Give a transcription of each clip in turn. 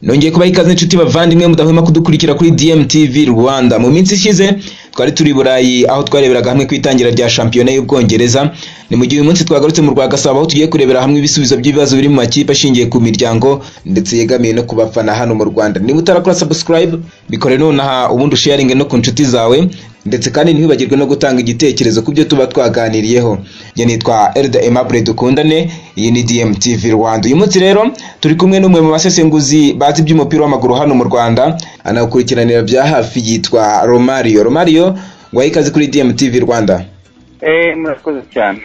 nongeye kubaha ikaze inshuti bavandimwe mudahwema kudukurikira kuri DMTV Rwanda mu minsi ishize twari turi i Burayi aho twareberaga hamwe ku itangira rya shampiyona y'Ubwongereza ni mu gihe uyu munsi twagarutse mu rwa Gasabo aho tugiye kurebera hamwe ibisubizo by'ibibazo biri mu makipe ashingiye ku miryango ndetse yegamiye no ku bafana hano mu Rwanda niba utarakora subscribe bikore nonaha ubundi usharinge no ku nshuti zawe ndetse kandi ntiwibagirwe no gutanga igitekerezo ku byo tuba twaganiriyeho njye nitwa Elda Aimable dukundane iyi ni DMTV Rwanda uyu munsi rero turi kumwe n'umwe mu basesenguzi bazi iby'umupira w'amaguru hano mu Rwanda anawukurikiranira bya hafi yitwa Romario Romario waha ikaze kuri DMTV Rwanda Eh, murakoze cyane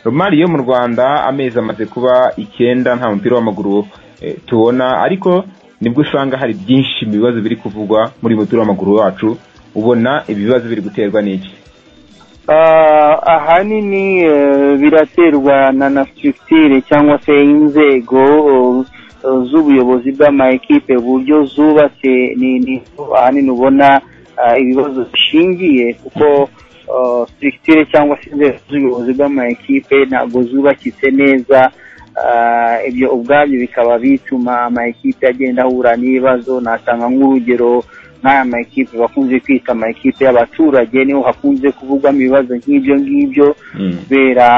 Romario mu Rwanda amezi amaze kuba icyenda nta mupira w'amaguru eh, tubona ariko nibwo usanga hari byinshi mu bibazo biri kuvugwa muri uyu mupira w'amaguru wacu ubona ibibazo biri guterwa n'iki Ah, ahanini eh, biraterwa na na structure cyangwa se inzego eh, z'ubuyobozi bw'amakipe uburyo zubatse ni ni ahanini ubona ah, ibibazo bishingiye kuko ah, structure cyangwa se inzego z'ubuyobozi bw'amakipe ntabwo zubakitse neza Ah, ibyo ubwabyo bikaba bituma amakipe agenda ahura n'ibibazo natanga nk'urugero nk'aya makipe bakunze kwita amakipe y'abaturage niho hakunze kuvugwamo ibibazo nk'ibyo ngibyo kubera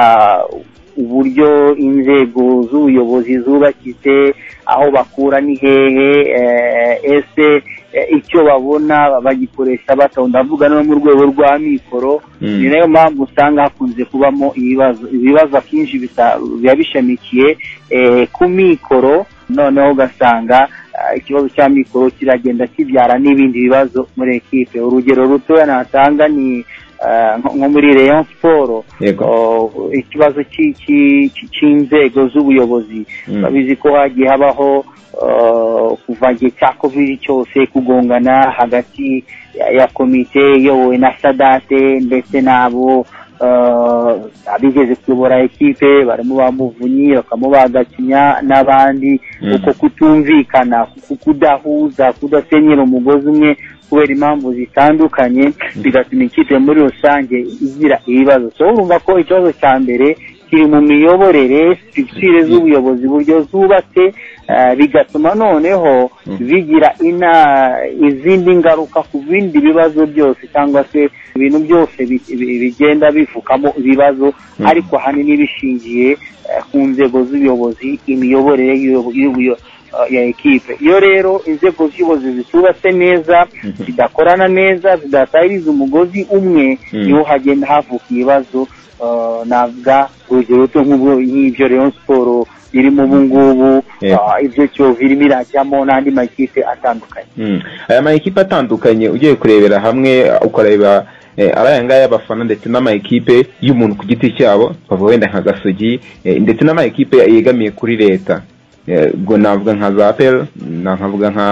uburyo inzego z'ubuyobozi zubakitse aho bakura ni hehe eh, ese eh, icyo babona bagikoresha bato ndavuga no mu rwego rwa mikoro Mm. ni nayo mpamvu usanga hakunze kubamo ibibazo ibibazo akenshi bisa- biba bishamikiye eh, ku mikoro noneho ugasanga ah, ikibazo cya mikoro kiragenda kibyara n'ibindi bibazo muri ekipe urugero rutoya natanga ni ah, nko nko muri Rayon Sport yego Oh, ikibazo cy'i- cy'i- cy'i- cy'inzego z'ubuyobozi Mm. babizi ko hagiye habaho uh, kuva igihe cya covid cyose kugongana hagati ya, ya komite iyobowe na sadate ndetse n'abo uh, abigeze kuyobora ekipe barimo ba muvunyi bakamo ba gakinya n'abandi Mm. uko kutumvikana ku- kudahuza kudasenyera umugozi umwe kubera impamvu zitandukanye bigatuma ikipe muri rusange igira ibibazo so urumva ko ikibazo cya mbere kiri mu miyoborere structure z'ubuyobozi uburyo zubatse eh, bigatuma noneho Mm. bigira ina izindi ngaruka ku bindi bibazo byose cyangwa se ibintu byose bi- bi- bigenda bivukamo ibibazo Mm. ariko ahanini bishingiye eh, ku nzego z'ubuyobozi imiyoborere y'ubuyo- y'ubuyo- eh, ya ekipe iyo rero inzego z'ubuyobozi zitubatse neza Mhm. zidakorana neza zidatahiriza umugozi umwe Mm. niho hagenda havuka ibibazo eh, navuga urugero ruto nk'ubwo- nk'ibyo Rayon Sport irimo ubu ngubu Yeah. ah, ibyo Kiyovu irimo irajyamo n'andi makipe atandukanye Mm. aya ma ekipe atandukanye ugiye kurebera hamwe ukareba eh, ari aya ngaya y'abafana ndetse n'ama ekipe y'umuntu ku giti cyabo bavuga wenda nka gasogi eh, ndetse n'ama ekipe yegamiye kuri leta Eh, ubwo navuga nka za pel nkavuga nka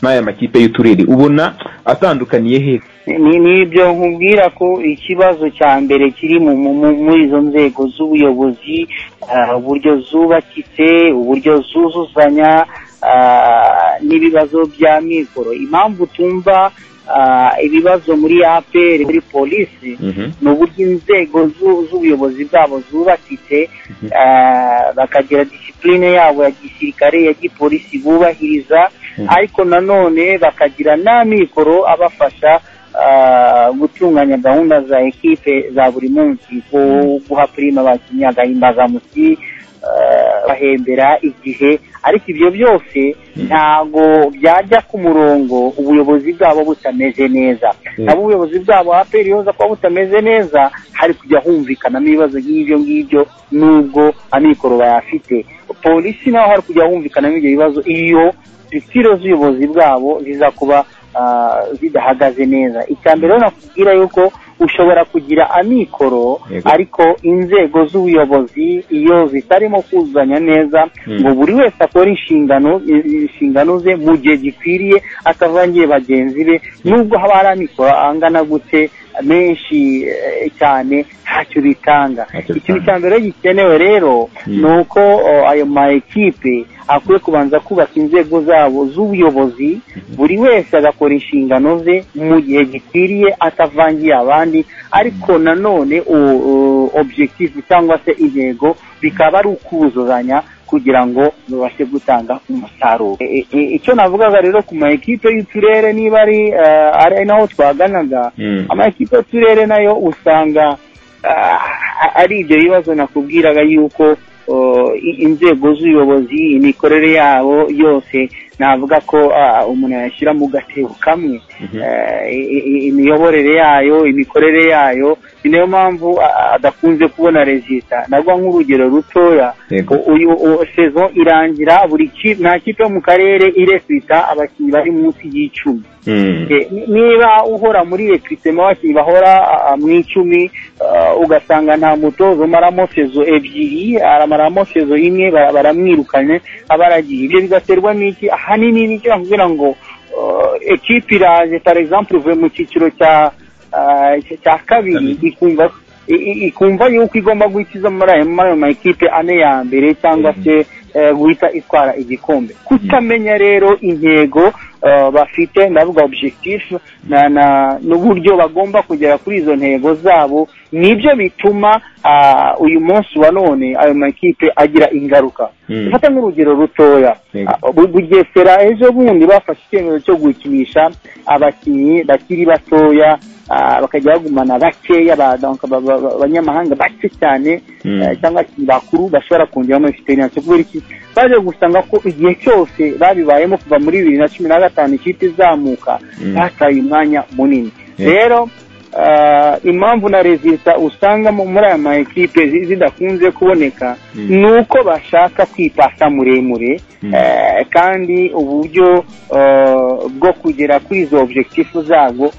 n'aya makipe y'uturere ubona atandukaniye he ni nibyo nkubwira ko ikibazo cya mbere kiri mu- mu- mu- muri izo nzego z'ubuyobozi ah, uburyo zubakitse uburyo zuzuzanya ah, n'ibibazo bya mikoro impamvu tumva ah, ibibazo muri APR muri polisi Mhm. ni uburyo inzego zu- z'ubuyobozi bwabo zubakitse ah, bakagira disipurine yabo ya gisirikare ya gipolisi bubahiriza Mhm. ariko nanone bakagira n'amikoro abafasha ah, gutunganya gahunda za ekipe za buri munsi nko guha purima abakinnyi agahimbazamusyi ah, bahembera igihe ariko ibyo byose Mhm. ntago byajya ku murongo ubuyobozi bwabo butameze neza Mhm. nabo ubuyobozi bwabo aperi yoza kuba butameze neza hari kujya humvikanamo ibibazo nk'ibyo ngibyo n'ubwo amikoro bayafite polisi naho hari kujya humvikanamo ibyo bibazo iyo structure z'ubuyobozi bwabo ziza kuba ah, zidahagaze neza icya mbere rero nakubwira yuko ushobora kugira amikoro Yego. ariko inzego z'ubuyobozi iyo zitarimo kuzuzanya neza Mm. ngo buri wese akore inshingano i- inshingano ze mu gihe gikwiriye atavangiye bagenzi be nubwo haba hari amikoro angana gute menshi eh, cyane ntacyo bitanga Ntacyo ikintu bitanga. cya mbere gikenewe rero Mm. ni uko o, ayo ma ekipe akwiye kubanza kubaka inzego zabo z'ubuyobozi buri wese agakora inshingano ze mu gihe gikwiriye atavangiye abandi ariko nanone o- o- objective cyangwa se intego bikaba ari ukuzuzanya kugira ngo babashe gutanga umusaruro E- e- icyo navugaga rero ku ma ekipe y'uturere niba ari eh, ari naho twaganaga Mm. ama ekipe y'uturere nayo usanga ah, ari ibyo bibazo nakubwiraga yuko oh, i- inzego z'ubuyobozi imikorere yabo yose navuga ko ah, umuntu yashyira mu gatebo kamwe Eh, i- i- imiyoborere yayo imikorere yayo ni nayo mpamvu ah, adakunze kubona rezita nagwa nk'urugero rutoya Yego. U- uyu u- sezon irangira buri ki- nta kipe yo mu karere iresita abakinnyi bari munsi y'icumi Mm. Eh, ni- niba uhora muri rekritema abakinnyi bahora ah, mu icumi ah, ugasanga nta mutozo umaramo sezo ebyiri aramaramo sezo imwe bara- baramwirukanye aba aragiye ibyo bigaterwa n'iki ahanini nicyo nakubwira ngo ah, ekipe iraje par exemple uvuye mu cyiciro cya ah, cya- cya kabiri ikumva i- i- ikumva yuko igomba gukiza muri ayo muri ayo ma ekipe ane ya mbere cyangwa se eh, guhita itwara igikombe kutamenya rero intego eh, bafite ndavuga objectif na na n'uburyo bagomba kugera kuri izo ntego zabo nibyo bituma ah, uyu munsi wa none ayo makipe agira ingaruka Mm. mfata nk'urugero rutoya Yego. Ah, Bu- bugesera ejo bundi bafashe icyemezo cyo gukinisha abakinnyi bakiri batoya ah, bakajya bagumana bakeya ba- donc ba- ba- ba- abanyamahanga bake cyane Mm. eh, cyangwa abakinnyi bakuru bashobora kongeramo experience kubera iki baje gusanga ko igihe cyose babibayemo kuva muri bibiri na cumi na gatanu ikipe izamuka Mm. bataye umwanya munini Yeah. rero ah, impamvu na resita usanga mu- muri aya ma ekipe zi- zidakunze kuboneka Mm. ni uko bashaka kwipasa muremure Mm. eh, kandi uburyo eh, bwo kugera kuri izo objectifu zabo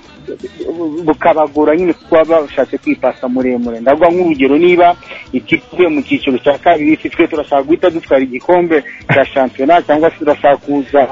bukabagora nyine kuko baba bashatse kwipasa muremure ndavuga nk'urugero niba ikipe ivuye mu cyiciro cya kabiri si twe turashaka guhita dutwara igikombe cya shampiyona cyangwa se turashaka kuza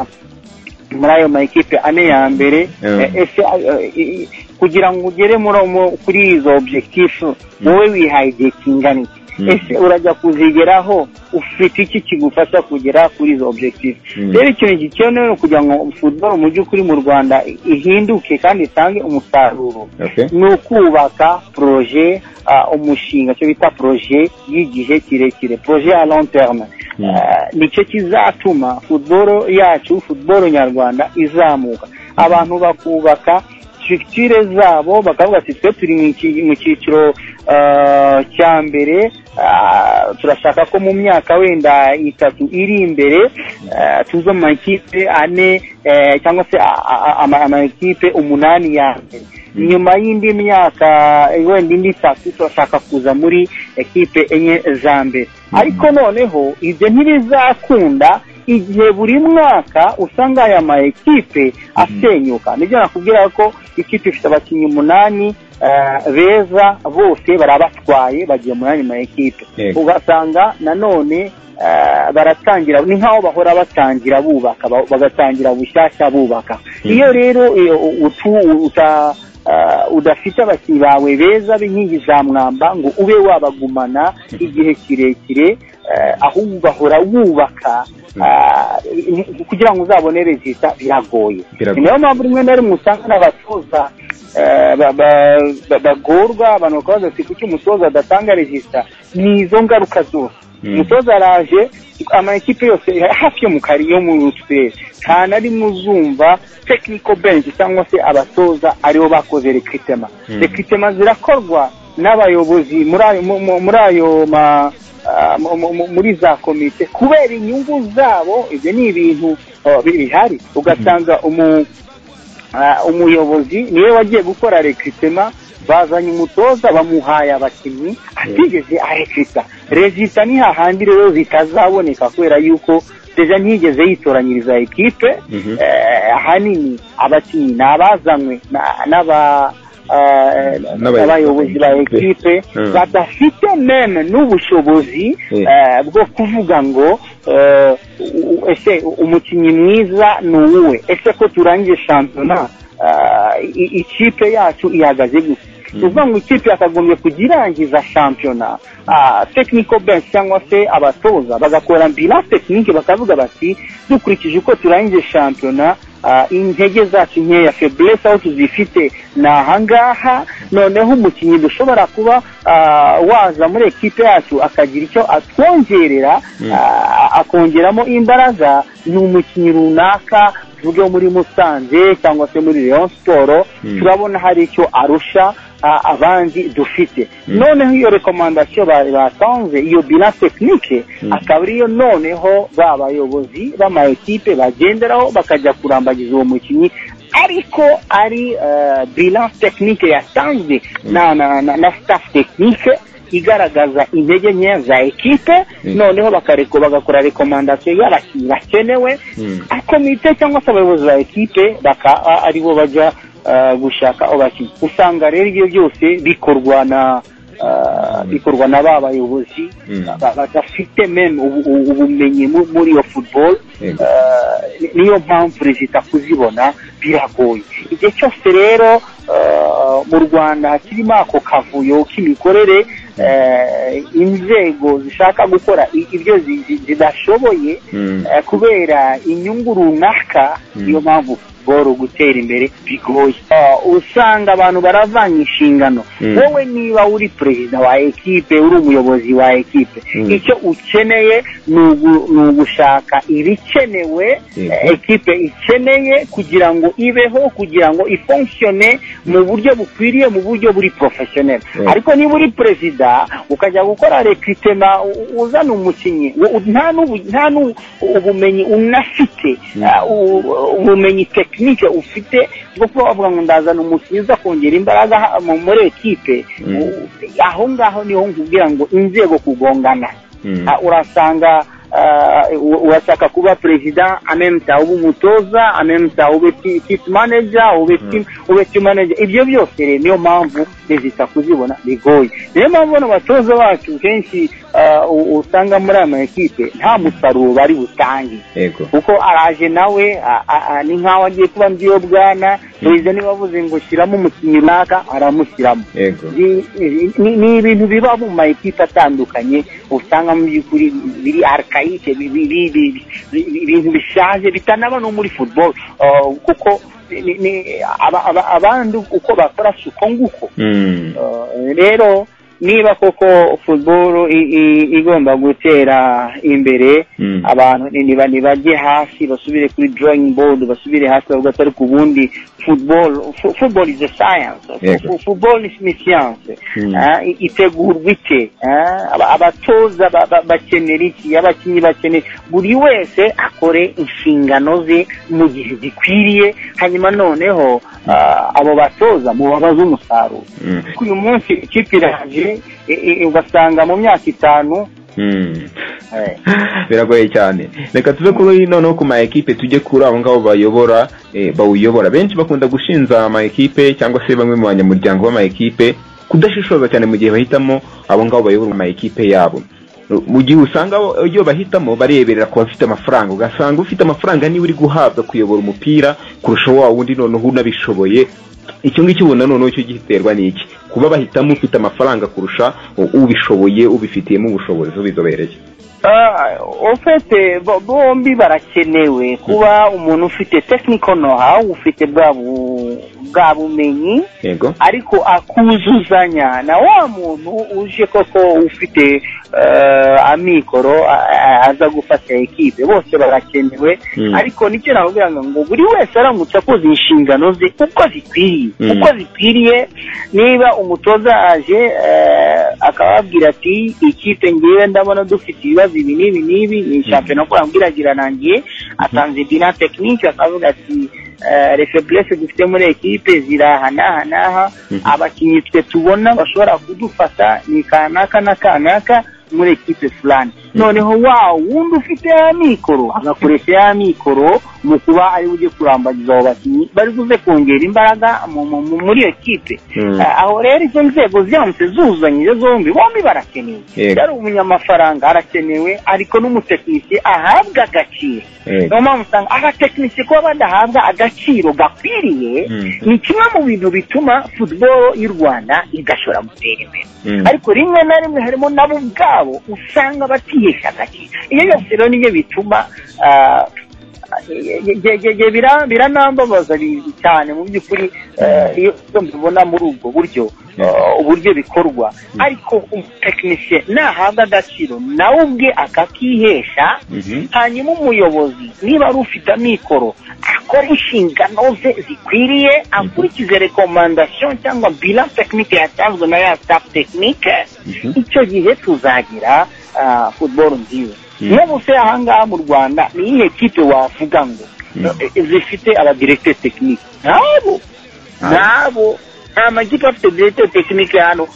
muri ayo ma ekipe ane ya mbere Yeah. eh, ese eh, eh, kugira ngo ugere muri mu- kuri izo objectifu wowe wihaye igihe kingana iki Mm. ese urajya kuzigeraho ufite iki kigufasha kugera kuri izo objective Mm. rero ikintu gikenewe ni ukugira ngo football mu by'ukuri mu rwanda ihinduke kandi itange umusaruro Okay. ni ukubaka poroje ah, umushinga cyo bita poroje y'igihe kirekire poroje ya long terme Mm. Ah, nicyo kizatuma football yacu football nyarwanda izamuka abantu bakubaka structure zabo bakavuga ati twe turi mu ki- mu cyiciro ah, cya mbere ah, turashaka ko mu myaka wenda itatu iri imbere ah, tuza mu makipe ane eh, cyangwa se a- a- ama- amakipe umunani ya mbere nyuma y'indi myaka eh, wenda indi itatu turashaka kuza muri ekipe enye za mbere ariko noneho ibyo ntibizakunda igihe buri mwaka usanga aya ma ekipe asenyuka nibyo nakubwira ko ikipe ifite abakinnyi umunani eh, beza bose barabatwaye bagiye muri ayo ma ekipe Yego. ugasanga nanone eh, baratangira ni nk'aho bahora batangira bubaka ba- bagatangira bushyashya bubaka iyo rero iyo utu- uta- ah, udafite abakinnyi bawe beza b'inkingi za mwamba ngo ube wabagumana igihe kirekire eh, ahubwo ugahora wubaka ah, kugira ngo uzabone rezita biragoye Biragoye. ni nayo mpamvu rimwe na rimwe usanga n'abatoza eh, ba- ba- ba- bagorwa abantu bakabaza ati kuki umutoza adatanga rezita ni izo ngaruka zose Mm. umutoza araje amakipe yose hafi yo mu kari yo mu turere nta na rimwe uzumva technical bench cyangwa se abatoza aribo bakoze recruitment Mm. recruitment zirakorwa n'abayobozi muri ayo mu- mu- muri ayo ma ah, mu- mu- mu- muri za komite kubera inyungu zabo ibyo ni ibintu oh, bihari ugasanga umu Ah, umuyobozi niwe wagiye gukora rekritema bazanye umutoza bamuhaye abakinnyi atigeze arekita rezita ni hahandi rero zitazaboneka kubera yuko deja ntiyigeze yitoranyiriza ekipe Mhm. eh, ahanini abakinnyi ni abazanywe na- n'aba eh, N'abayobozi n'abayobozi ba ba ekipe. ekipe Mm. badafite meme n'ubushobozi Mm. eh, bwo kuvuga ngo eh, u- ese umukinnyi mwiza ni uwuwe ese ko turangije shampiyona eh, i- ikipe yacu ihagaze gusa ni ukuvuga ngo ikipe yakagombye kugirangiza shampiyona ah, technical bench cyangwa se abatoza bagakora bilance technique bakavuga bati dukurikije uko turangije shampiyona ah, intege zacu nkeya feburese aho tuzifite ni ahangaha noneho umukinnyi dushobora kuba ah, waza muri ekipe yacu akagira icyo atwongerera ah, akongeramo imbaraga ni umukinnyi runaka tuvuge muri musanze cyangwa se muri leon siporo turabona hari icyo arusha ah, abandi dufite noneho iyo rekomandasiyo bari batanze iyo bina tekinike akaba ariyo noneho ba bayobozi b'ama ekipe bagenderaho bakajya kurambagiza uwo mukinnyi ariko ari eh, bina tekinike yatanzwe na na na, na staff tekinike igaragaza intege nkeya za ekipe noneho bakareko bagakora rekomandasiyo y'abakinnyi bakenewe komite cyangwa se abayobozi ba ekipe bakaba aribo bajya ah, gushaka abakinnyi usanga rero ibyo byose bikorwa na ah, bikorwa na ba bayobozi Mm. ba- badafite meme ubu- ubu- ubumenyi mu- muri iyo football Yego. Ah, ni- niyo mpamvu leta kuzibona biragoye igihe cyose rero ah, mu rwanda kirimo ako kavuyo k'imikorere eh, inzego zishaka gukora i- ibyo zi- zi- zidashoboye Mm. eh, kubera inyungu runaka niyo mpamvu boro gutera imbere bigoye Ah, usanga abantu baravanga inshingano Mm. wowe niba uri perezida wa ekipe uri umuyobozi wa ekipe Mm. icyo ukeneye ni ugu- ni ugushaka ibikenewe Yego. eh, ekipe ikeneye kugira ngo ibeho kugira ngo ifonkishone mu buryo bukwiriye mu buryo buri porofeshoneri Yego. ariko niba uri perezida ukajya gukora rekritema uzana umukinnyi wo- u- nta n'ubu- nta n'u- ubumenyi unafite ah, u- ubumenyi tekinike ufite bwo kuba wavuga ngo ndazana umukinnyi uza kongera imbaraga ha- mu- muri ekipe u- aho ngaho niho nkubwira ngo inzego kugongana Mm. Ah, urasanga ah, u- urashaka kuba perezida amemta ube umutoza amemta ube ti- chief manager ube team ube team manager ibyo byose rero niyo mpamvu leta kuzibona bigoye niyo mpamvu bano batoza bacu kenshi ah, u- usanga muri aya maekipe nta musaruro bari butange yego kuko araje nawe a- a- a- ni nk'aho agiye kuba mby'iyo bwana perezida niba avuze ngo shyiramo umukinnyi runaka aramushyiramo yego ni ni- ni ibintu biba mu ma ekipe atandukanye usanga mu by'ukuri biri arikayike ibintu bishaje bitanaba no muri football Ah, kuko ni- ni- aba- aba- abandi uko bakora si uko nguko Mm. Eh, rero niba koko football i- i- igomba gutera imbere Mm. abantu ni- niba nibajye hasi basubire kuri drawing board basubire hasi bavuga ati ariko ubundi football fo- football is a science Yego. Fo- football is ni science Mm. Ah, i- itegurwa ite Ah, aba- abatoza ba- ba- bakenera iki abakinnyi bakenera buri wese akore inshingano ze mu gihe gikwiriye hanyuma noneho ah, abo batoza mubabaze umusaruro Mm. uyu munsi ikipe iraje i- i- ugasanga mu myaka itanu Mm. eh, biragoye cyane reka tuve kuri noneho ku ma ekipe tujye kuri abo ngabo bayobora eh, bawuyobora benshi bakunda gushinja ama ekipe cyangwa se bamwe mu banyamuryango b'ama ekipe kudashishoza cyane mu gihe bahitamo abo ngabo bayobora ama ekipe yabo mu gihe usanga abo- iyo bahitamo bareberera ku bafite amafaranga ugasanga ufite amafaranga niwe uri guhabwa kuyobora umupira kurusha wa wundi noneho unabishoboye icyo ngicyo ubona noneho cyo giterwa n'iki kuba bahitamo ufite amafaranga kurusha ubishoboye ubifitiyemo ubushobozi ubizobereye Ah, ufite bo- bombi barakenewe kuba umuntu ufite technical know-how ufite bwa bu- bwa bumenyi yego ariko akuzuzanya na wa muntu uje koko ufite eh, amikoro a- a- aza gufasha ekipe bose barakenewe Mm. ariko nicyo nakubwira ngo ngo buri wese aramutse akoze inshingano ze uko zikwiriye Mm. uko zikwiriye niba umutoza aje eh, akababwira ati ikipe ngewe ndabona dufite ibibazo ibi n'ibi n'ibi ni shampiyona ko yambwiragira nangiye atanze bina tekinike akavuga ati refeburese dufite muri ekipe ziri aha n'aha n'aha Mhm. abakinnyi twe tubona bashobora kudufasha ni kanaka na kanaka muri ekipe fulani noneho wa wundi ufite ya mikoro agakoresha ya mikoro mu kuba ari we ujye kurambagiza abo bakinnyi bari buze kongera imbaraga mu- mu- mu- muri iyo kipe Mm. Ah, aho rero izo nzego ziramutse zuzanyije zombi bombi barakenewe Yego. yari umunyamafaranga arakenewe ariko n'umutekinisiye ahabwa agaciro Yego. niyo mpamvu usanga abatekinisiye kuba badahabwa agaciro gakwiriye Mm. ni kimwe mu bintu bituma football y'u rwanda idashobora gutera imbere Mm. ariko rimwe na rimwe harimo nabo ubwabo usanga batihesha agaciro iyo yose rero nibyo bituma ah, biranambabaza cyane mu by'ukuri iyo mbibona muri ubwo buryo uburyo bikorwa ariko umutekinisiye nahabwa agaciro nawe ubwe akakihesha hanyuma umuyobozi niba ari ufite amikoro akora inshingano ze zikwiriye akurikize rekomandasiyo cyangwa bila tekinike yatanzwe na ya staff tekinike icyo gihe tuzagira futuboro nziza n'ubu se ahangaha mu rwanda ni iyihe kipe wavuga ngo zifite abadiregiteri tekinike nabo nabo nta makipe afite diregiteri tekinike hano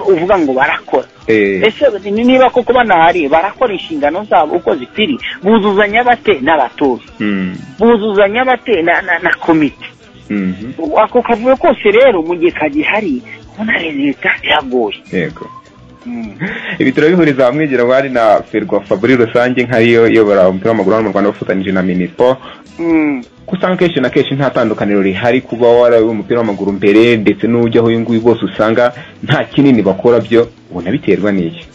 uvuga ngo barakora ese niba koko banahari barakora inshingano zabo uko zikwiriye buzuzanya bate n'abatoza buzuzanya bate na komite ako kavuyo kose rero mu gihe kagihari kubona leta yagoye yego ibi turabihuriza hamwe ngira ngo hari na ferwafa muri rusange nkariyo iyobora umupira w'amaguru hano mu rwanda bafatanyije na minispo ko usanga kenshi na kenshi nta tandukaniro rihari kuba warawe umupira w'amaguru mbere ndetse n'ujyaho uyu nguyu bose usanga nta kinini bakora byo ubona biterwa n'iki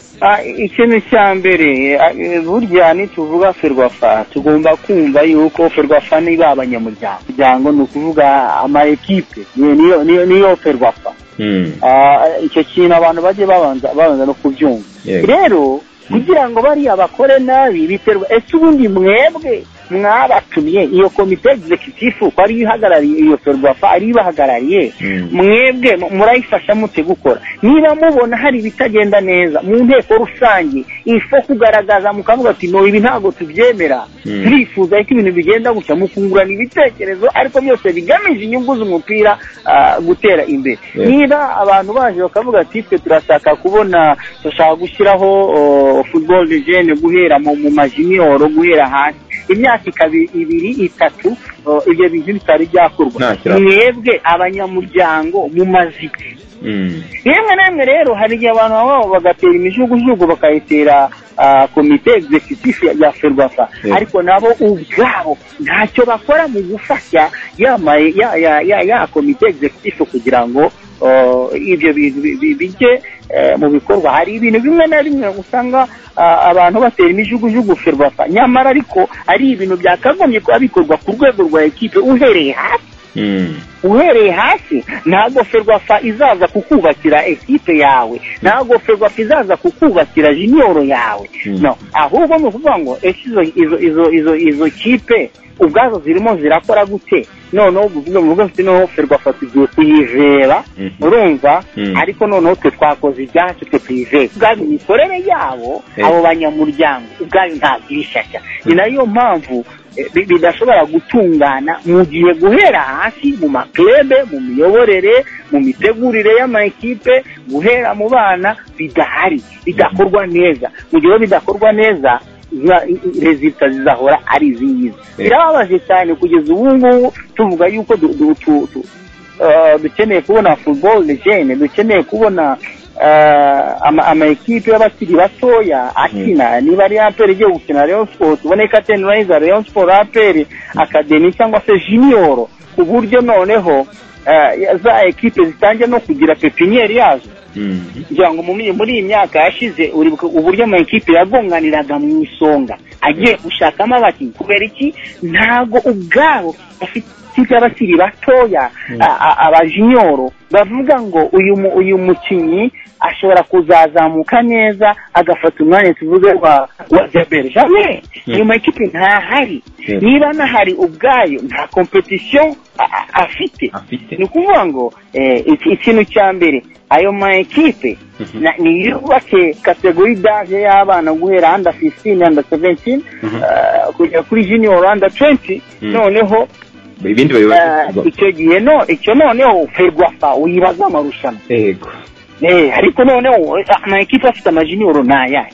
ikintu cya mbere burya nituvuga ferwafa tugomba kumva yuko ferwafa niba abanyamuryango ni ukuvuga ama ekipe niyo ferwafa icyo kintu abantu bajye babanza babanza no kubyumva rero kugira ngo bariya bakore nabi biterwa ese ubundi mwebwe mwabatumye iyo komite egizekitifu ko ariyo ihagarariye iyo ferwafa ariyo ibahagarariye mwebwe murayifasha mute gukora niba mubona hari ibitagenda neza mu nteko rusange ifo kugaragaza mukavuga ati no ibi ntabwo tubyemera turifuza ko ibintu bigenda gusa mukungurana ibitekerezo ariko byose bigamije inyungu z'umupira gutera imbere niba abantu baje bakavuga ati twe turashaka kubona dushaka gushyiraho football legend guhera mu majiniyoro guhera hasi imyaka ikaba ibiri itatu ibyo bintu bitari byakorwa mwebwe abanyamuryango mumaze iki yemwe n'imwe rero hari igihe abantu baba bagatera imijugujugu bakayitera komite egizekitifu ya ferwafa ariko nabo ubwabo ntacyo bakora mu gufasha ya komite egizekitifu kugira ngo ibyo bintu bijye mu bikorwa hari ibintu bimwe na bimwe usanga abantu batera imijugujugu ferwafa nyamara ariko ari ibintu byakagombye kuba bikorwa ku rwego rwa ekipe uhereye hasi uhereye hasi nta ferwafa izaza kukubakira ekipe yawe nta ferwafa izaza kukubakira jiniyoro yawe no ahubwo ni ukuvuga ngo izo izo izo izo kipe ubwazo zirimo zirakora gute noneho uvuga ngo rwose noneho ferwafa tugiye kuyiveba urumva ariko noneho twe twakoze ibyacu twe tuyiveba ubwayo imikorere yabo abo banyamuryango ubwayo ntabwo ibishashya ni nayo mpamvu bidashobora gutungana mu gihe guhera hasi mu maklebe mu miyoborere mu mitegurire y'amakipe guhera mu bana bidahari bidakorwa neza mu gihe bidakorwa neza rezita zizahora ari izi ngizi birababaje cyane kugeza ubu ngubu tuvuga yuko dukeneye kubona football legend dukeneye kubona amayikipe y'abakiri batoya akina niba ari aperi igiye gukina leon siporo tubone katenirayiza leon siporo aperi akademi cyangwa se jiniyoro ku buryo noneho za ekipe zitangiye no kugira pepiniyeri yazo kugira ngo muri iyi myaka yashize uburyo amayikipe yagonganiraga mu isonga agiye gushakamo abakinnyi kubera iki ntabwo ubwabo bafite ikipe y'abakiri batoya abajinyoro bavuga ngo uyu mukinnyi ashobora kuzazamuka neza agafata umwanya tuvuze wa jaberi jamwe ayo makipe ntahari niba anahari ubwayo nta kompetisiyo afite ni ukuvuga ngo ikintu cya mbere ayo makipe ni yubake kategori daje y'abana guhera anda fisitini anda seventini kugera kuri jiniyoro anda twenti noneho ibindi icyo gihe no icyo noneho ferwafa uyibaza amarushanwa yego ariko noneho amakipe afite amajiniyoro ni ayahe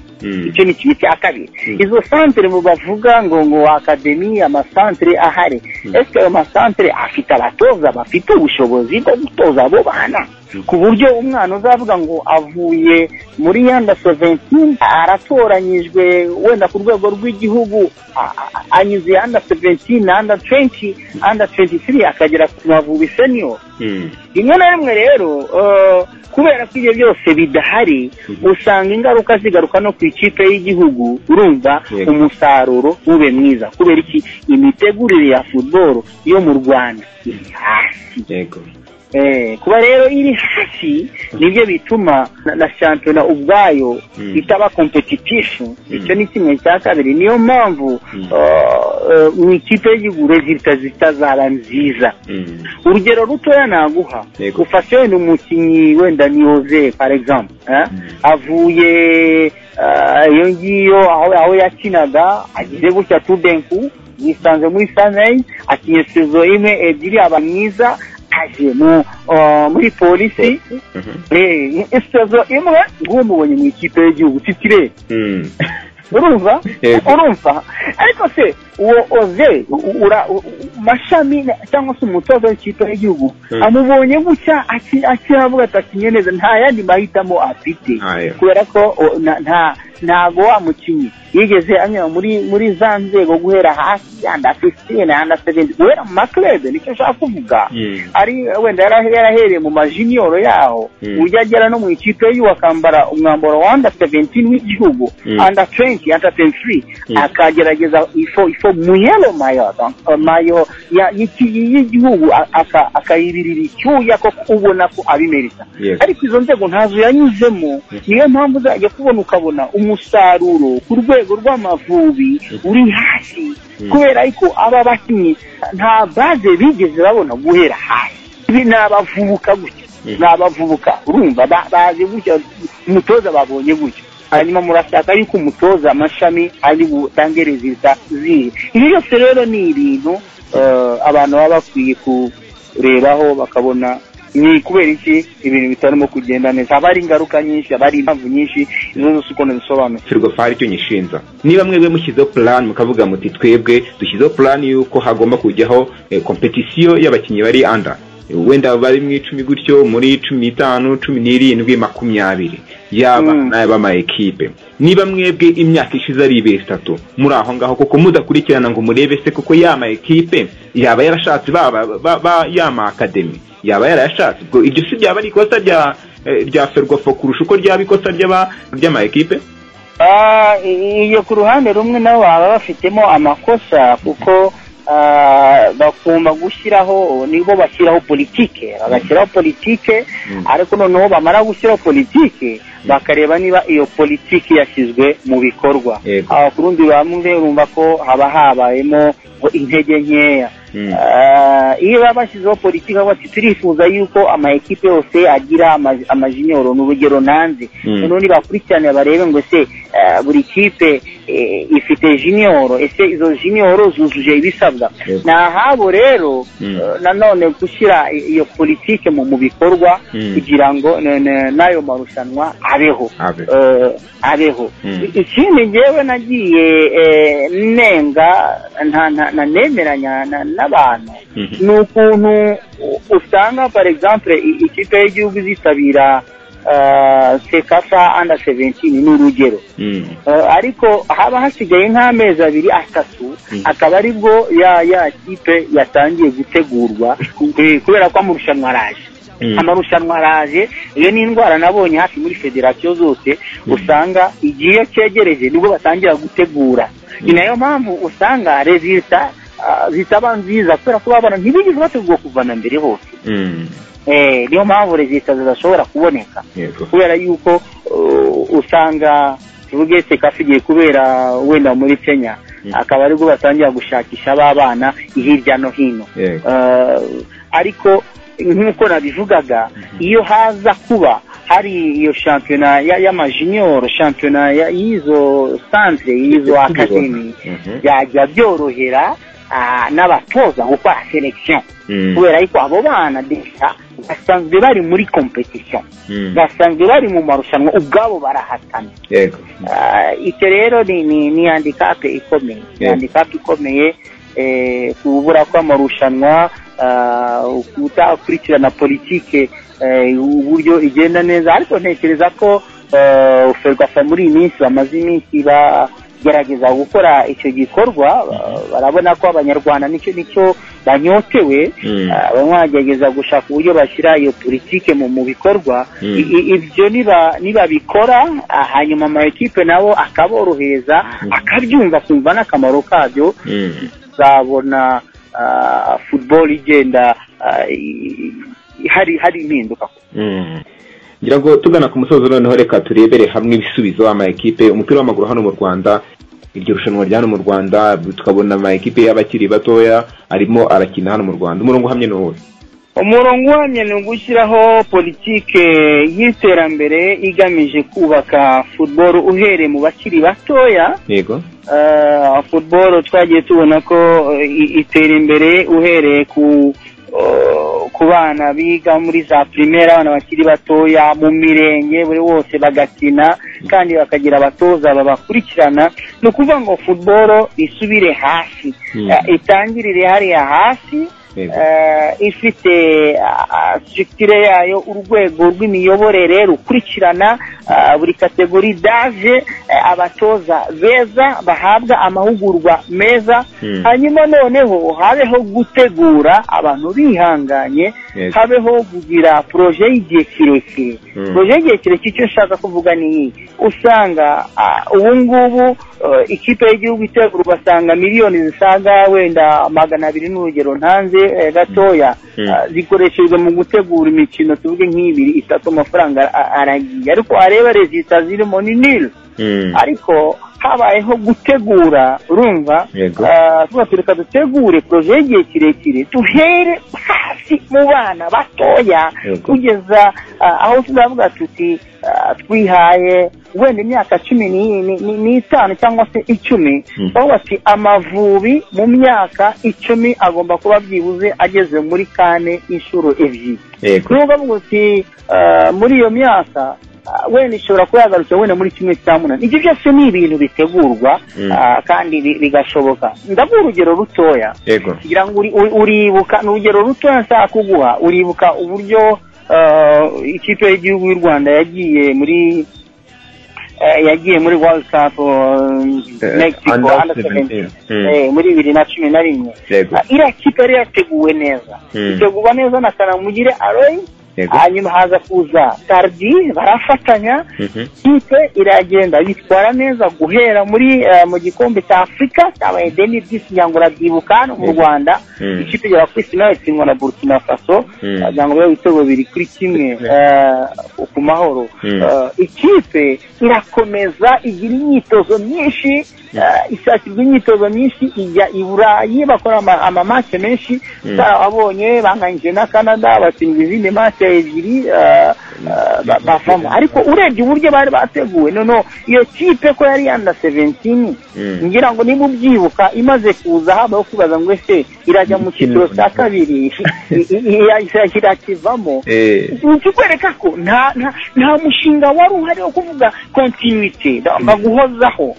icyo ni kimwe cya kabiri izo santere mu bavuga ngo ngo akademi amasantere ahari ese ayo masantere afite abatoza bafite ubushobozi bwo gutoza abo bana ku buryo umwana uzavuga ngo avuye muri yanda seventini aratoranyijwe wenda ku rwego rw'igihugu a- a- anyuze yanda seventini anda twenti anda twenti tiri akagera ku mavubi seniyo rimwe na rimwe rero eh, kubera ko ibyo byose bidahari usanga ingaruka zigaruka no ku ikipe y'igihugu urumva Yego. umusaruro ube mwiza kubera iki imitegurire ya futuboro yo mu rwanda iri hasi yego Eh, kuba rero iri hasi nibyo bituma na- na shampiyona ubwayo Mm. itaba kompetitifu Mm. icyo ni kimwe cya kabiri niyo mpamvu Mm. eh, eh, mu ikipe y'igihugu rezilita zitazaba nziza Mm. urugero rutoya naguha Yego. ufashe wenda umukinnyi wenda ni Jose par exemple eh? Mm. avuye eh, iyo ngiyo aho aho yakinaga agize gutya tudenku yisanze muri sanei akinye sezo imwe ebyiri aba mwiza aje mu eh, muri polisi Mhm. Eh, sezo imwe ngumubonye mu ikipe y'igihugu titire Mm. urumva Yego. urumva ariko se uwo oze u- ura u- u- mashami na- cyangwa se umutoza w'ikipe y'igihugu Mm. amubonye gutya aki- akiravuga ati akinye neza nta yandi mahitamo afite Ayo. kubera ko o, na- nta ntago wa mukinnyi yigeze anyura muri muri za nzego guhera hasi yanda fisitine yanda seventi guhera mu maklebe nicyo nshaka kuvuga Mm. ari wenda yarahe- yarahereye mu majiniyoro yaho Mm. ujya agera no mu ikipe y'iwe akambara umwambaro wa anda seventini w'igihugu Mm. anda twenti anda twenti Mm. akagerageza ifo ifo muyelo mayo donc, mayo ya- y'iki- y'igihugu a- aka- akayibirira icyuya ko ubona ko abimerita Yes. ariko izo nzego ntazo yanyuzemo niyo mpamvu uzajya kubona ukabona umusaruro ku rwego rw'amavubi uri hasi Mm. kubera ko aba bakinnyi nta baze bigeze babona guhera hasi ibi ni abavubuka gutya Mm. ni abavubuka urumva ba- bazi gutya umutoza babonye gutya hanyuma murashaka yuko umutoza amashami ari butange rezilita zihe ibi byose rero ni ibintu eh, abantu baba bakwiye kurebaho bakabona ni kubera iki ibintu bitarimo kugenda neza haba hari ingaruka nyinshi haba hari impamvu nyinshi izo zose uko nazisobanuye firgo fari cyo nyishinza niba mwebwe mushyizeho plan mukavuga muti twebwe dushyizeho plan y'uko hagomba kujyaho eh, competition y'abakinnyi bari under wenda bari mu icumi gutyo muri cumi n'itanu cumi n'irindwi makumyabiri yaba Mm. n'ayaba ama ekipe niba mwebwe imyaka ishize ari ibiri itatu muri aho ngaho kuko mudakurikirana ngo murebe se kuko ya ma ekipe yaba yarashatse baba ba, ba, ya ma akademi yaba yarayashatse ubwo ibyo si byaba ari ikosa rya eh, rya ferwafa kurusha uko ryaba ikosa ry'aba ry'ama ekipe Ah, i- iyo ku ruhande rumwe nabo baba bafitemo amakosa kuko ah, bakunda gushyiraho nibo bashyiraho politike bagashyiraho politike Mm. ariko noneho bamara gushyiraho politike bakareba niba iyo politiki yashyizwe mu bikorwa Yego. Ah, ku rundi ruhande urumva ko haba habayemo ngo intege nkeya Mm. Ah, iyo baba bashyizeho politiki aho bati turifuza yuko ama ekipe yose agira ama- amajiniyoro ni urugero nanze Mm. noneho nibakurikirane barebe ngo ese eh, buri kipe eh, ifite jiniyoro ese izo jiniyoro zujuje ibisabwa Yego. ni ahabo rero Mm. eh, nanone gushyira i- iyo politike mu mu bikorwa Mm. kugira ngo ne- ne- n'ayo marushanwa abeho Abe. Eh, abeho Mm. ikindi ngewe nagiye eh, nenga nta- nta- nta- nemeranya na- n'abantu Mhm. ni ukuntu u- usanga par exemple i- ikipe y'igihugu izitabira eh, sekafa under 17 ni urugero Mm. Eh, ariko haba hasigaye nk'amezi abiri atatu Mm. akaba aribwo ya ya kipe yatangiye gutegurwa eh, kubera ko amarushanwa araje Mm. amarushanwa araje iyo ni indwara nabonye hafi muri federasiyo zose usanga igihe iyo cyegereje nibwo batangira gutegura ni nayo mpamvu usanga rezilita ah, zitaba nziza kubera ko babona ntibigeze bategurwa kuva na mbere hose Mm. Eh, niyo mpamvu rezilita zidashobora kuboneka Yego. kubera yuko uh, usanga tuvuge sekafa igiye kubera wenda muri kenya Mm. akaba aribwo batangira gushakisha ba bana hirya no hino Yego. Uh, ariko nk'uko nabivugaga iyo haza kuba hari iyo shampiyona ya- y'amajiniyoro shampiyona ya- y'izo santere y'izo Tujya akademi tubibona. Mhm. byajya byorohera ah, n'abatoza gukora selekisiyo Mm. kubera yuko abo bana desa basanzwe bari muri kompetisiyo Mm. basanzwe bari mu marushanwa ubwabo barahatana Yego. Ah, icyo rero ni ni ni handicap ikomeye ni Yego. handicap ikomeye eh, kubura kw'amarushanwa ah, utakurikirana politike uburyo igenda neza ariko ntekereza ko ferwafa muri iyi minsi bamaze iminsi bagerageza gukora icyo gikorwa barabona ko abanyarwanda nicyo nicyo banyotewe bamwe bagerageza gushaka uburyo bashyira iyo politike mu bikorwa ibyo nibabikora hanyuma ama ekipe nabo akaborohereza akabyumva akumva n'akamaro kabyo uzabona football igenda hari hari impinduka ngira ngo tugana ku musozo noneho reka turebere hamwe ibisubizo amakipe umupira w'amaguru hano mu rwanda iryo rushanwa rya hano mu rwanda tukabona amakipe y'abakiri batoya arimo arakina hano mu rwanda umurongo uhamye ni uwuhe umurongo uhamye ni ugushyiraho politike y'iterambere igamije kubaka futuboro uhereye mu bakiri batoya yego futuboro twagiye tubona ko itera imbere uhereye ku ku bana biga muri za primaire abana bakiri batoya mu mirenge buri wose bagakina kandi bakagira abatoza babakurikirana ni ukuvuga ngo football isubire hasi itangirire hariya hasi ifite sitirikire yayo urwego rw'imiyoborere rukurikirana buri kategori daje abatoza beza bahabwa amahugurwa meza hanyuma noneho habeho gutegura abantu bihanganye habeho kugira poroje y'igihe kirekire poroje y'igihe kirekire icyo ushaka kuvuga ni iyi usanga ubu ngubu ikipe y'igihugu itegura ugasanga miliyoni zisaga wenda magana abiri n'urugero ntanze gatoya zikoreshejwe mu gutegura imikino tuvuge nk'ibiri itatu amafaranga aragiye ariko wareba rezita zirimo ni nil ariko habayeho gutegura urumva tuba tureka dutegure poroje y'igihe kirekire duhere hasi mu bana batoya kugeza aho tuzavuga tuti twihaye wenda imyaka cumi n'itanu cyangwa se icumi bavuga ati amavubi mu myaka icumi agomba kuba byibuze ageze muri kane inshuro ebyiri nubwo avuga uti muri iyo myaka wenda ishobora kuba yagarukira wenda muri kimwe cya munani ibyo byose ni ibintu bitegurwa kandi bigashoboka ndaguha urugero rutoya kugira ngo uribuka ni urugero rutoya nshaka kuguha uribuka uburyo ikipe y'igihugu y'u rwanda yagiye muri yagiye muri world cup mexico under seventeen muri bibiri na cumi na rimwe iriya kipe yari yateguwe neza itegurwa neza na kanamugire aroyi hanyuma haza kuza tardi barafatanya kipe iragenda bitwara neza guhera muri mu gikombe cya afurika cyabaye deni by'isi ngira ngo urabyibuka hano mu rwanda ikipe igera kuri sinari itsindwa na burkina faso ngira ngo biba ibitego biri kuri kimwe ku mahoro ikipe irakomeza igira imyitozo myinshi ishakirwa imyitozo myinshi ijya i burayi bakora amamashe menshi utarababonye banganyije na canada batsinda izindi mashe ebyiri bavamo ariko urebye uburyo bari bateguwe noneho iyo kipe ko yari yanda seventini ngira ngo niba ubyibuka imaze kuza habaho kubaza ngo ese irajya mu cyiciro cya kabiri irakivamo kikwereka ko nta mushinga wari uhari wo kuvuga kontinuite baguhozaho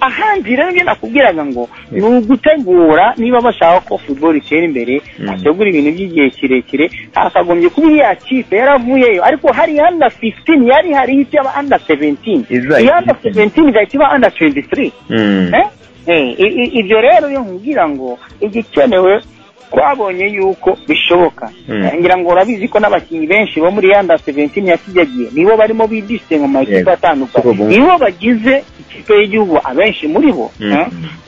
ahandi rero njye nakubwiraga ngo ni ugutegura niba bashaka ko futuboro itera imbere bategura ibintu by'igihe kirekire hakagombye kuba iriya kipe yaravuyeyo ariko hari anda fifitini yari hari icyo aba anda seventini iyo anda seventini igahita iba anda tuwenti tiri ibyo rero iyo nkubwira ngo igikenewe twabonye yuko bishoboka ngira ngo urabizi ko n'abakinnyi benshi bo muri yanda seventini ya kijagiye nibo barimo bidisite mu makipe atandukanye nibo bagize ikipe y'igihugu abenshi muri bo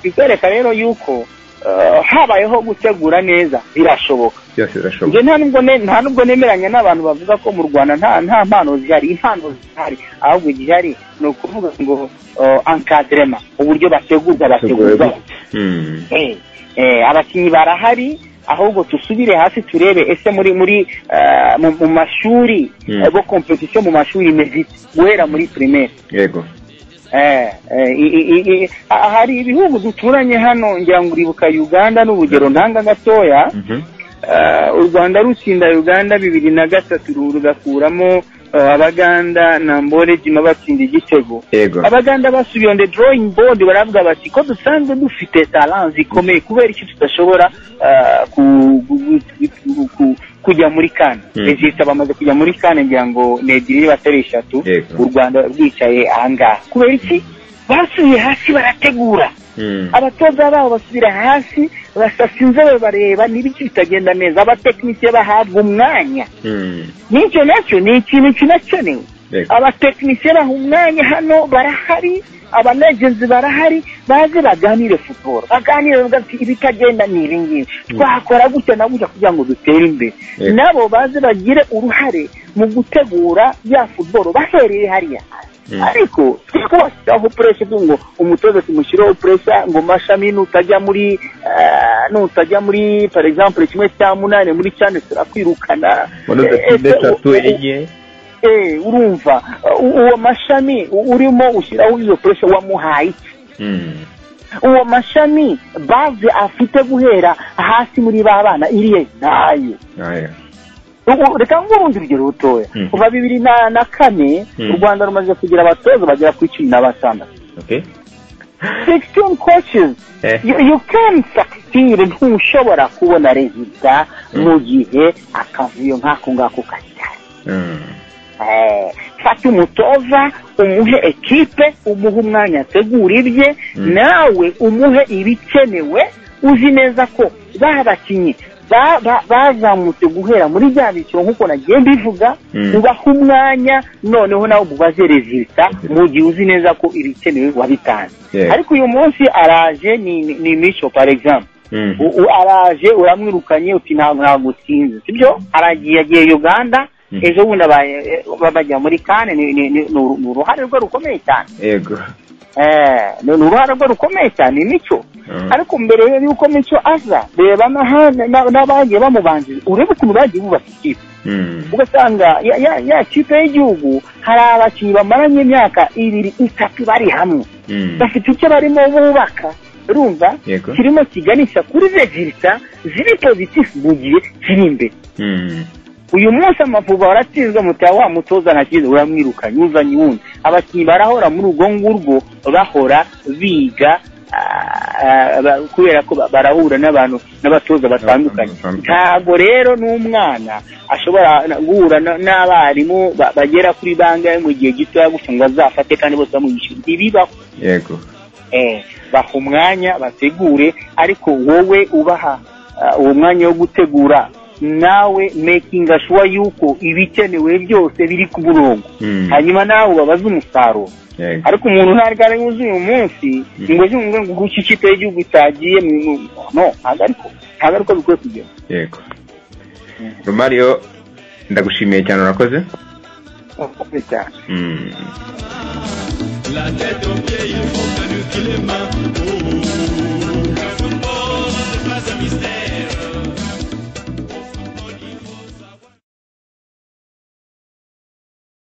bikwereka rero yuko habayeho gutegura neza birashoboka nta nubwo nemeranya n'abantu bavuga ko mu rwanda nta mpano zihari impano zihari ahubwo igihari ni ukuvuga ngo ankaderema uburyo bategurwa bategurwa abakinnyi barahari ahubwo dusubire hasi turebe ese muri muri mu mashuri bo kompetisiyo mu mashuri imeze guhera muri primaire yego hari ibihugu duturanye hano ngira ngo uribuka uganda n'urugero ntanga gatoya u rwanda rutsinda uganda bibiri na gatatu rugakuramo abaganda na mborejima batsinda igitego abaganda basubiye on the drawing board baravuga bati ko dusanzwe dufite talent zikomeye kubera icyo tudashobora ku- ku- ku- ku- kujya muri kane Mm. rezita bamaze kujya muri kane ngira ngo ni ebyiri batari eshatu Yego. u rwanda rwicaye ahangaha kubera iki basubiye hasi barategura Mm. abatoza babo basubira hasi basasa inzobe bareba niba iki bitagenda neza abatekinisiye bahabwa umwanya Mm. n'icyo nacyo ni ikintu kinakenewe Yego. abatekinisiye baha umwanya hano barahari abanagenzi barahari baze baganire futuboro baganire bavuga ati ibitagenda ni ibi ngibi twakora gutya na gutya kugira ngo dutere imbere Yego. nabo baze bagire uruhare mu gutegura ya futuboro bahereye hariya Mm. ariko twakubashyiraho puresha ngo umutoza tumushyiraho puresha ngo mashami nutajya muri eh, nutajya muri par exemple kimwe cya munani muri cyane turakwirukana muri Eh, eh, dotinde eshatu eh, enye eh urumva u- uwo mashami u- urimo ushyiraho izo puresha wamuhaye iki? Mm. uwo mashami baze afite guhera hasi muri ba bana iriye nayo Aya. Ubu reka nguhe urundi rugero rutoya Mm. kuva bibiri na na kane Mm. u rwanda rumaze kugira abatoza bagera ku icumi na batandatu Okay. 16 coaches Eh. you, you can succeed ntushobora kubona resulta Mm. mu gihe akavuyo nk'ako ngako kagihari Mm. Eh, fata umutoza umuhe ekipe umuhe umwanya ategura ibye Mm. nawe umuhe ibikenewe uzi neza ko ba bakinnyi ba- ba- bazamutse guhera muri bya byiciro nk'uko nagiye mbivuga Mm. ubaha umwanya noneho nawe umubaze rezilita mu gihe uzi neza ko ibikenewe wabitanze Yeah. ariko uyu munsi araje ni, ni, ni mico par exemple Mm. U- u- araje uramwirukanye uti ntabwo ntabwo utsinze sibyo aragiye yagiye uganda Mm. ejo bundi abaye- eh, bajya muri kane ni ni- ni- ni uru- ni uruhare rwe rukomeye cyane Yego. Eh, ni ni uruhare rwe rukomeye cyane mico Mm. ariko mbere y'uko mico aza reba n'ahandi na- n'abagiye bamubanjira urebe ukuntu bagiye bubaka ikipe Mm. ugasanga ya- ya- ya kipe y'igihugu hari abakinnyi bamaranye imyaka ibiri itatu bari hamwe Mm. bafite icyo barimo bubaka urumva Yego. kirimo kiganisha kuri rezilita ziri pozitifu mu gihe kiri imbere Mm. uyu munsi amavuba waratsinzwe mutaya wa mutoza ntakize uramwirukanye uzanye uwundi abakinnyi barahora muri urwo ngurwo bahora biga ah, ah, kubera ko ba- barahura n'abantu n'abatoza batandukanye Batandukanye. ntabwo rero n'umwana ashobora na- guhura na- n'abarimu ba- bagera kuri bangahe mu gihe gitoya gutya ngo azafate kandi bose bamwishyura ntibibaho Yego. eh, baha umwanya bategure ariko wowe ubaha ah, uwo mwanya wo gutegura nawe making sure yuko ibikenewe byose biri ku murongo Mm. hanyuma nawe ubabaze umusaruro Yego. ariko umuntu ntabwo ari wuzuye uyu munsi Mm. ngo yumve ngo guca ikipe y'igihugu itagiye mu- mu- no ntabwo ariko ntabwo ariko bikwiye kugera Yego. Romario ndagushimiye cyane urakoze. Urakoze cyane Mm. La tête aux pieds, il faut qu'à nous qu'il est main. Oh, oh.